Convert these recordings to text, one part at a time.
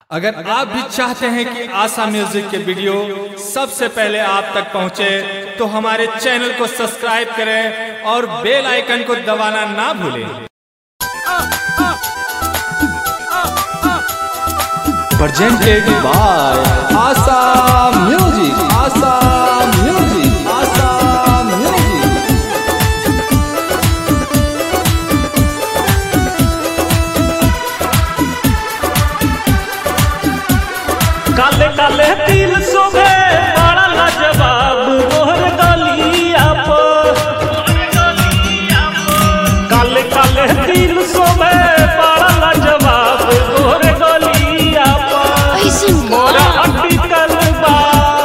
अगर आप भी चाहते हैं कि आशा म्यूजिक के वीडियो सबसे पहले आप तक पहुंचे तो हमारे चैनल को सब्सक्राइब करें और बेल आइकन को दबाना ना भूलें presented by Asa Music. Asa Music. Asa Music. काले काले तिल शोभे बड़ा लाजवाब मोहर गलिया पर काले काले तिल शोभे बड़ा लाजवाब मोहर गलिया पर ऐसन मोरा अटकल बा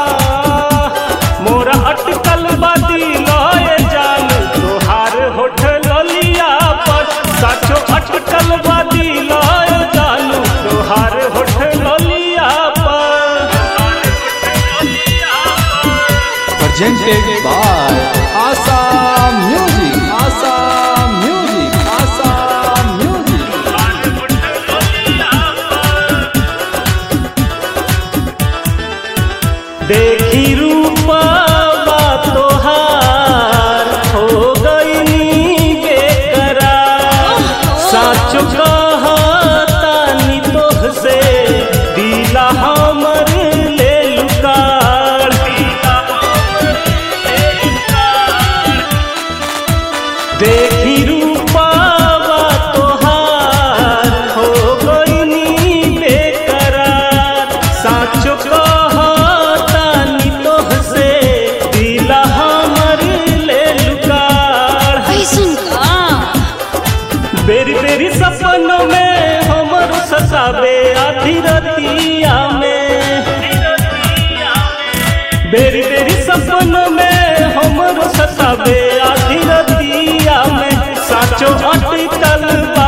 मोरा अटकल बा दिलए जान तोहार होठ ललिया पर साचो अटकल बा दिलए जान तोहार होठ ललिया पर Presented by Asa Music. Asa Music. Asa Music. देखी रूपा तोहार हो गई बेकरार साच कहतानी तोह से दिला हमर ले लुकार देखी रूपा तोहार हो गई बेकरार साचो कहतानी तोह से दिला हमर ले लुकार ऐसन का बेरी बेरी सपनों में हमर सतावे आधी रतिया में बेरी बेरी सपनों में हमर सतावे आधी रतिया में साचो अटकल बा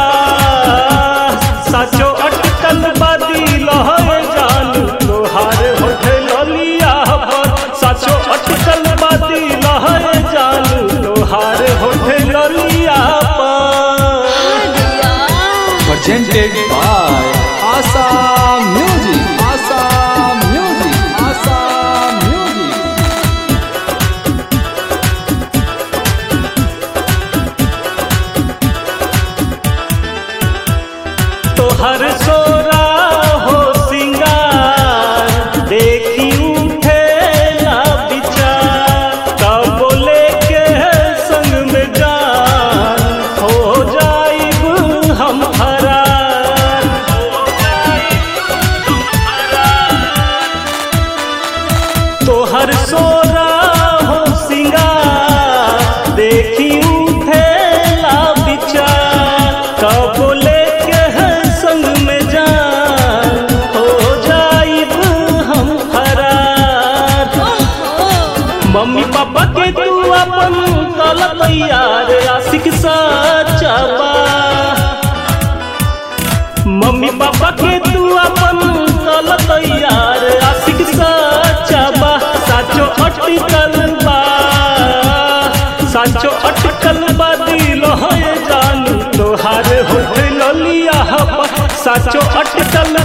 साचो अटकल बा दिल है जान तोहार होठ ललिया पर साचो अटकल बा दिल है जान तोहार होठ ललिया पर Presented by Asa Music. Asa Music. Asa Music. तोहर सोरा हो सिंगार देखी उठे ना विचार तब बोले के संग में जान हो जाइब हम फरार तोहर सोरा हो सिंगार देखी उठे ला विचार कब लेके है संग में जान हो जाइब हम फरार मम्मी पापा के तू अपन कल तैयार आशिक सच्चा बा मम्मी पापा के तू अपन कल तैयार आशिक सच्चा बा साचो अटकल बा साचो अटकल बा दिल है जान तोहार होठ ललिया बा साचो अटकल